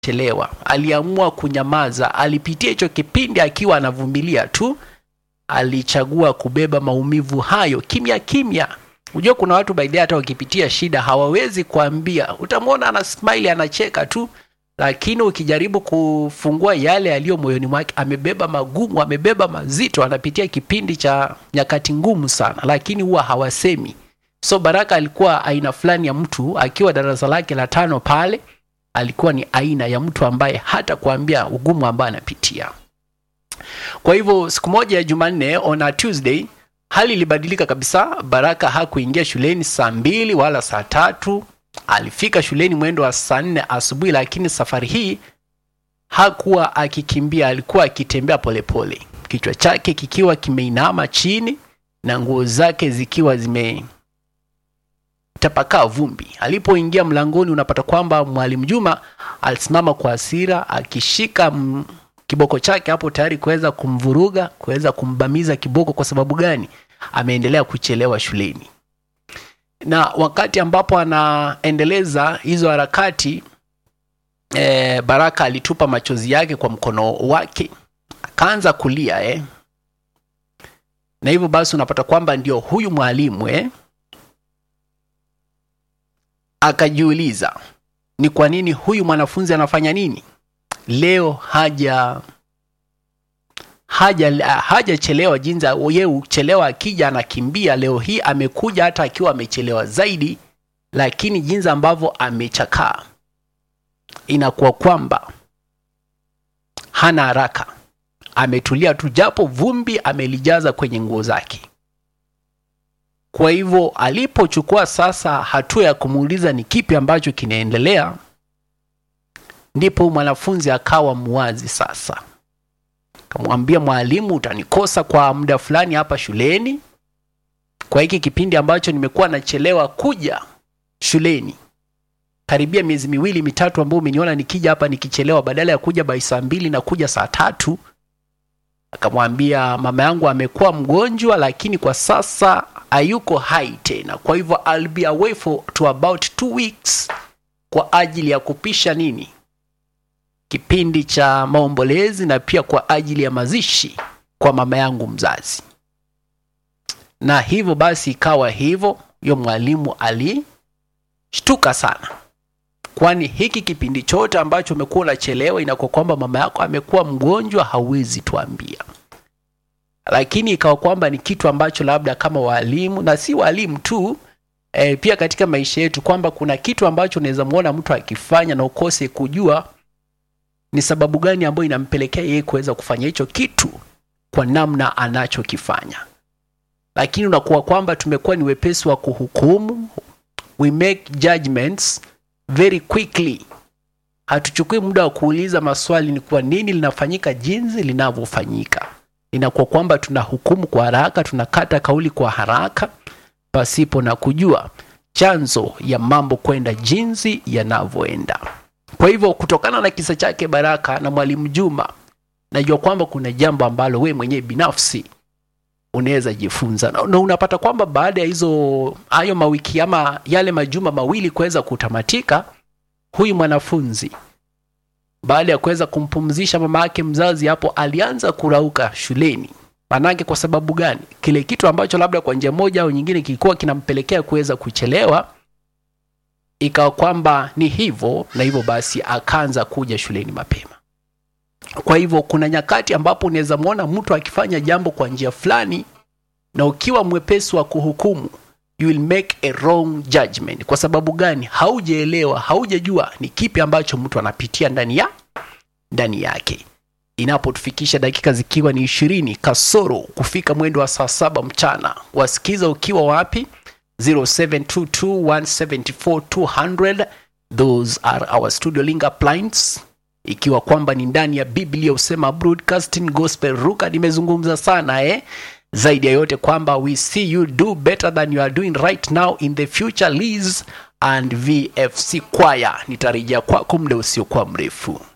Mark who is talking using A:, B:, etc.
A: chelewa aliamua kunyamaza alipitia hicho kipindi akiwa anavumilia tu alichagua kubeba maumivu hayo kimya kimya unajua kuna watu baidhi hata wakipitia shida hawawezi kuambia utamwona ana smile anacheka tu lakini ukijaribu kufungua yale yaliyo moyoni mwake amebeba magumu amebeba mazito anapitia kipindi cha nyakati ngumu sana lakini huwa hawasemi so baraka alikuwa aina fulani ya mtu akiwa darasa lake la tano pale alikuwa ni aina ya mtu ambaye hata kuambia ugumu ambaye anapitia kwa hivyo siku moja ya jumanne on a tuesday hali ilibadilika kabisa baraka hakuingia shuleni saa mbili wala saa tatu alifika shuleni mwendo wa saa nne asubuhi lakini safari hii hakuwa akikimbia alikuwa akitembea polepole kichwa chake kikiwa kimeinama chini na nguo zake zikiwa zime tapakaa vumbi alipoingia mlangoni unapata kwamba mwalimu juma alisimama kwa hasira akishika m- kiboko chake hapo tayari kuweza kumvuruga kuweza kumbamiza kiboko kwa sababu gani ameendelea kuchelewa shuleni na wakati ambapo anaendeleza hizo harakati e, baraka alitupa machozi yake kwa mkono wake akaanza kulia eh. na hivyo basi unapata kwamba ndio huyu mwalimu eh, akajiuliza ni kwa nini huyu mwanafunzi anafanya nini leo haja haja hajachelewa jinsi yeye uchelewa akija anakimbia leo hii amekuja hata akiwa amechelewa zaidi lakini jinsi ambavyo amechakaa inakuwa kwamba hana haraka ametulia tu japo vumbi amelijaza kwenye nguo zake kwa hivyo alipochukua sasa hatua ya kumuuliza ni kipi ambacho kinaendelea ndipo mwanafunzi akawa muwazi sasa kamwambia mwalimu utanikosa kwa muda fulani hapa shuleni kwa hiki kipindi ambacho nimekuwa nachelewa kuja shuleni karibia miezi miwili mitatu ambayo umeniona nikija hapa nikichelewa badala ya kuja bai saa mbili na kuja saa tatu akamwambia mama yangu amekuwa mgonjwa lakini kwa sasa hayuko hai tena kwa hivyo I'll be away for to about two weeks kwa ajili ya kupisha nini kipindi cha maombolezi na pia kwa ajili ya mazishi kwa mama yangu mzazi na hivyo basi ikawa hivyo huyo mwalimu alishtuka sana kwani hiki kipindi chote ambacho umekuwa unachelewa inakuwa kwamba mama yako amekuwa mgonjwa hauwezi tuambia lakini ikawa kwamba ni kitu ambacho labda kama walimu na si walimu tu e, pia katika maisha yetu kwamba kuna kitu ambacho unaweza mwona mtu akifanya na ukose kujua ni sababu gani ambayo inampelekea yeye kuweza kufanya hicho kitu kwa namna anachokifanya lakini unakuwa kwamba tumekuwa ni wepesi wa kuhukumu we make judgments very quickly hatuchukui muda wa kuuliza maswali ni kwa nini linafanyika jinsi linavyofanyika inakuwa kwamba tunahukumu kwa haraka tunakata kauli kwa haraka pasipo na kujua chanzo ya mambo kwenda jinsi yanavyoenda kwa hivyo kutokana na kisa chake baraka na mwalimu juma najua kwamba kuna jambo ambalo we mwenyewe binafsi unaweza jifunza na, na unapata kwamba baada ya hizo hayo mawiki ama yale majuma mawili kuweza kutamatika huyu mwanafunzi baada ya kuweza kumpumzisha mama yake mzazi hapo alianza kurauka shuleni manake kwa sababu gani kile kitu ambacho labda kwa njia moja au nyingine kilikuwa kinampelekea kuweza kuchelewa ikawa kwamba ni hivyo na hivyo basi akaanza kuja shuleni mapema kwa hivyo kuna nyakati ambapo unaweza mwona mtu akifanya jambo kwa njia fulani na ukiwa mwepesi wa kuhukumu you will make a wrong judgment kwa sababu gani haujaelewa haujajua ni kipi ambacho mtu anapitia ndani ya ndani yake inapotufikisha dakika zikiwa ni ishirini kasoro kufika mwendo wa saa saba mchana wasikiza ukiwa wapi 0722174200 those are our studio link uplines ikiwa kwamba ni ndani ya biblia usema broadcasting gospel ruka nimezungumza sana eh zaidi ya yote kwamba we see you do better than you are doing right now in the future Liz and vfc kwaya nitarejea kwako muda usiokuwa mrefu